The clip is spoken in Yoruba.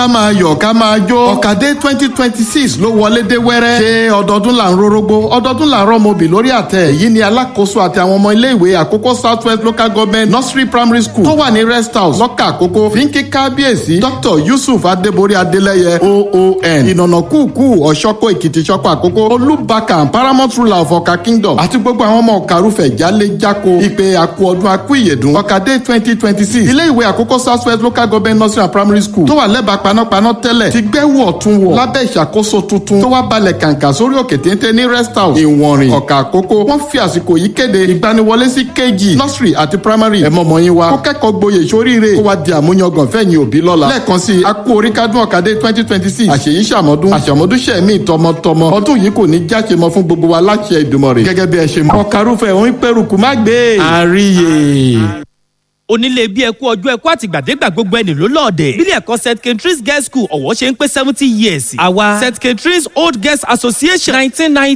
ká máa yọ̀ ká máa jó ọ̀kadé twenty twenty six ló wọlé dé wẹ́rẹ́ ṣé ọdọọdún là ń rorógbó ọdọọdún là ń rọ́mọbì lórí àtẹ yìí ni alákòóso àti àwọn ọmọ iléèwé àkókò south west local government nursery primary school tó wà ní rest house lọ́kà àkókò fi ń kí kábíyèsí dr yusuf adébórí adélẹ́yẹ oon ìnànà kúùkù ọ̀ṣọ́kọ̀ èkìtì ṣọ́kọ̀ àkókò olúbakàn paramount ruler of ọ̀kà kingdom àti gbogbo àwọn ọmọ ọ̀kàrúfẹ̀ jálé jáko ìpè àkú ọdún akú ìyèdùn ọ̀kadé twenty twenty six ilé ìwé àkókò south west local government nursery and primary school tó wà lẹ́bàá panápaná tẹ́lẹ̀ ti gbẹ́wò ọ̀tún wọ̀ lábẹ́ ìṣàkóso tuntun tó wá balẹ̀ kàǹkà sórí òkè téńté ní rest house ìwọ̀nrìn ọ̀kà àkókò wọ́n fi àsìkò yìí kéde ìgbaniwọlé sí kg nursery àti primary ẹ̀mọ́mọ́ yín wa kó kẹ́kọ̀ọ́ gboyè sóríire kó wá di àmúyangàn fẹ́yìn òbí lọ́la lẹ́ẹ̀kan sí i akú oríkádùn ọ̀kadé twenty twenty six àṣeyí ṣàmọ́dún àṣàmọ́dún ṣẹ̀mí tọmọtọmọ ọdún yìí kò ní jáṣe mọ́ fún gbogbo wa láṣẹ ìdùmọ̀rè gẹ́gẹ́ bí ẹ ṣe mọ́ ọ̀karúfẹ́ òun pẹ̀rùkù má gbé àríyè onílé bí ẹkú ọjọ́ ẹkú àtìgbàdégbà gbogbo ẹni ló lọ́ọ̀dẹ̀. bílẹ̀ ẹ̀kọ́ st katrins girls school ọ̀wọ́ ṣe ń pé seventy years. àwa st katrins old girls association nineteen ninety